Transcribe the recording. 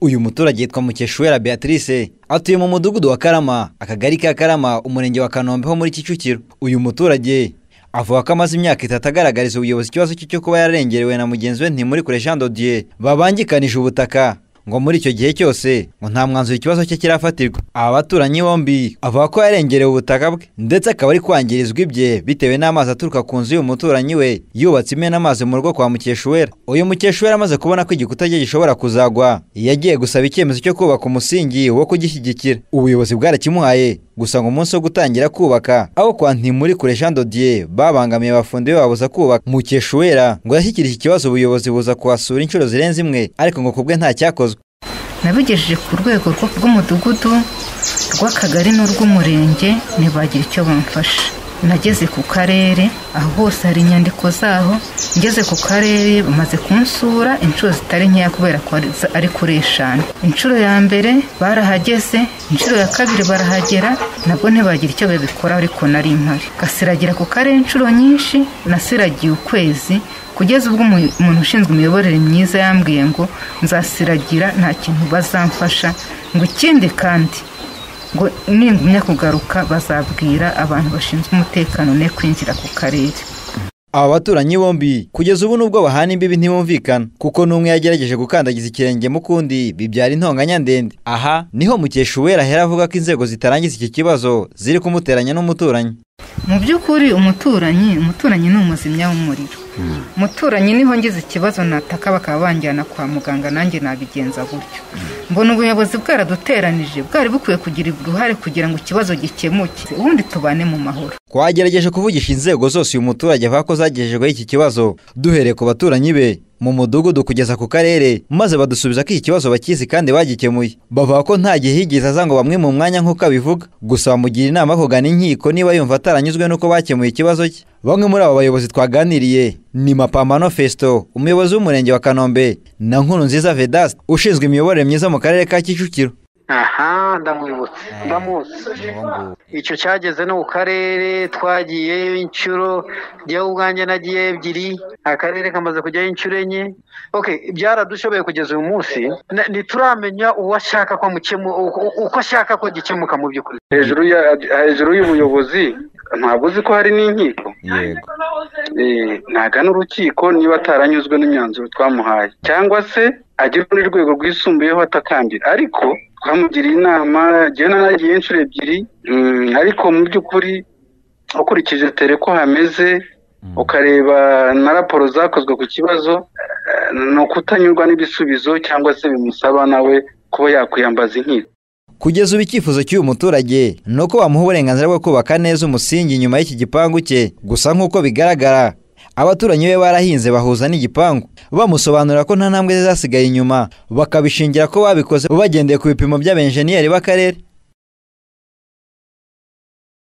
uyu muturage yitwa mukeshuwera beatrice atuye mu mudugudu wa karama akagari ka karama umurenge wa kanombe ho muri kicukiro uyu muturage avuga ko amaze imyaka itatu agaragariza ubuyobozi ikibazo cye cyo kuba yararengerewe na mugenzi we ntimurikure jean dodier babangikanije ubutaka ngo muri icyo gihe cyose ngo nta mwanzuro ikibazo cye kirafatirwa aba baturanyi bombi avuga ko yarengerewe ubutaka bwe ndetse akaba ari kwangirizwa ibye bitewe n'amazi aturuka ku nzu y'uyu muturanyi we yubatse imena amazi mu rugo kwa mukeshuwera uyu mukeshuwera amaze kubona ko igikuta cye gishobora kuzagwa yagiye gusaba icyemezo cyo kubaka umusingi wo kugishyigikira ubuyobozi bwarakimuhaye gusa ngo umunsi wo gutangira kubaka aho kwa ntimurikure jean dodier babangamiye abafundi be babuza kubaka mukeshuwera ngo yashyikirije ikibazo ubuyobozi buza kuhasura inshuro zirenze imwe ariko ngo ku bwe nta cyakozwe nabigejeje ku rwego rw'umudugudu rw'akagari n'urw'umurenge ntibagira icyo bamfasha nageze ku karere aho hose hari inyandiko zaho ngeze ku karere bamaze kunsura inshuro zitari nkeya kubera ko ari kuri eshanu inshuro ya mbere barahageze inshuro ya kabiri barahagera nabwo ntibagira icyo babikora ariko nari mpari gasiragira ku karere inshuro nyinshi nasiragiye ukwezi kugeza ubwo umuntu ushinzwe imiyoborere myiza yambwiye ngo nzasiragira nta kintu bazamfasha ngo ikindi kandi ngo ningumya kugaruka bazabwira abantu bashinzwe umutekano ne kwinjira ku karere aba baturanyi bombi kugeza ubu nubwo bahana imbibi ntibumvikana kuko n'umwe yagerageje gukandagiza ikirenge mu kundi bibyara intonganya ndende aha niho mukeshuwera ahera avuga ko inzego zitarangiza iki kibazo ziri kumuteranya n'umuturanyi mu by'ukuri umuturanyi umuturanyi ni umuzimya w'umuriro umuturanyi niho ngize ikibazo nataka bakaba banjyana kwa muganga nanjye nabigenza gutyo mbona ubuyobozi bwaraduteranije bwari bukwiye kugira uruhare kugira ngo ikibazo gikemuke ubundi tubane mu mahoro twagerageje kuvugisha inzego zose uyu muturage avuga ko zagejejweho iki kibazo duhereye ku baturanyi be mu mudugudu kugeza ku karere maze badusubiza ko iki kibazo bakizi kandi bagikemuye bavuga ko nta gihe higeze aza ngo bamwe mu mwanya nk'uko abivuga gusa bamugira inama yo kugana inkiko niba yumva ataranyuzwe n'uko bakemuye ikibazo cye bamwe muri abo bayobozi twaganiriye ni mapambano fesito umuyobozi w'umurenge wa kanombe na nkuru nziza vedasite ushinzwe imiyoborere myiza mu karere ka kicukiro aha ndamwibutse ndamutse icyo cyageze no ku karere twagiyeyo inshuro njyewe ubwanjye nagiye ebyiri akarere kamaze kujyaho inshuro enye byaradushobeye kugeza uyu munsi ntituramenya uwo ashaka ko uko ashaka ko gikemuka mu by'ukuri hejuru y'ubuyobozi ntabwo uzi ko hari n'inkiko ntaga n'urukiko niba ataranyuzwe n'imyanzuro twamuhaye cyangwa se agera muri rwego rwisumbuyeho atakambira ariko twamugiriye inama njyewe nanagiye inshuro ebyiri ariko mu by'ukuri ukurikije tere ko hameze ukareba na raporo zakozwe ku kibazo ni ukutanyurwa n'ibisubizo cyangwa se bimusaba nawe kuba yakwiyambaza inkiko kugeza ubu icyifuzo cy'uyu muturage ni uko bamuha uburenganzira bwo kubaka neza umusingi inyuma y'iki gipangu cye gusa nk'uko bigaragara abaturanyi be barahinze bahuza n'igipangu bamusobanurira ko nta ntambwe zasigaye inyuma bakabishingira ko babikoze bagendeye ku bipimo by'abenjeniyeri b'akarere